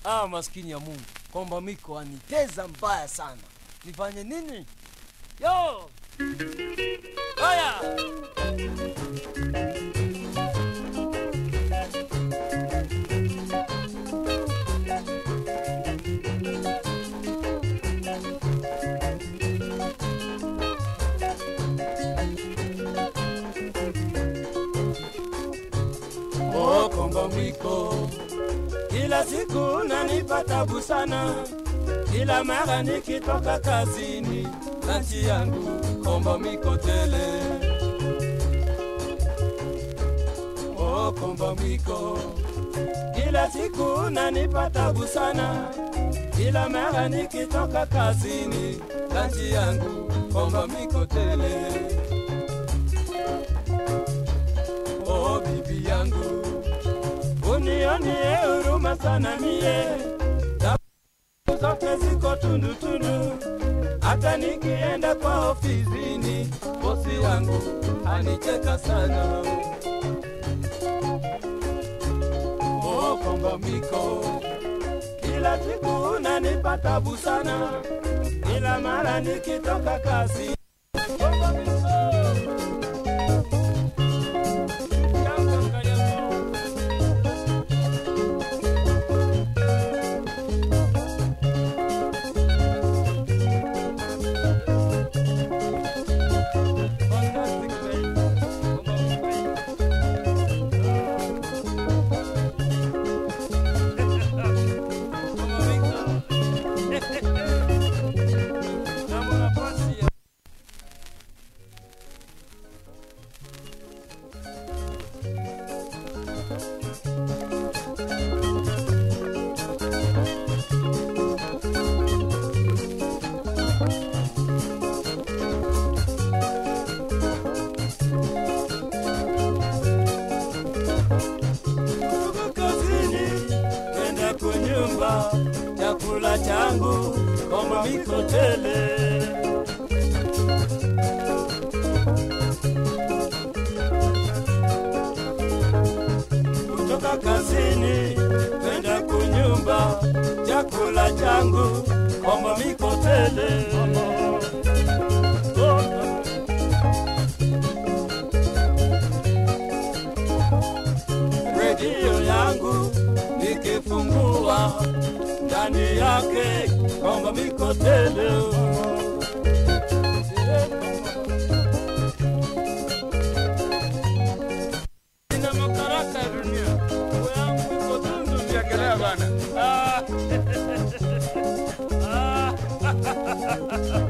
Ah, maskini ya Mungu, kwamba miko aniteza mbaya sana. Nifanye nini? Yo! Haya! Oh, kombo mwiko, kila siku nanipa tabu sana, kila mara nikitoka kazini, lanchi yangu kombo mwiko tele. Oh, kombo mwiko, kila siku nanipa tabu sana, kila mara nikitoka kazini, lanchi yangu kombo mwiko tele. Oh, bibi yangu unionie huruma sana mie, Tabu zote ziko tundu tundu, hata nikienda kwa ofisini, bosi yangu anicheka sana. Oh, komba miko, kila siku unanipa tabu sana, kila mara nikitoka kazi Komba miko. Jambo karibu. Fantastic day. Kutoka kazini kwenda kunyumba, chakula changu kama miko tele. Kutoka kazini kwenda kunyumba, chakula changu kama miko tele. redio yangu nikifungua ndani yake kwamba miko tele ina makaraka ya dunia Mambo yangu iko tundu Ukiangalia bana. Ah. Ah.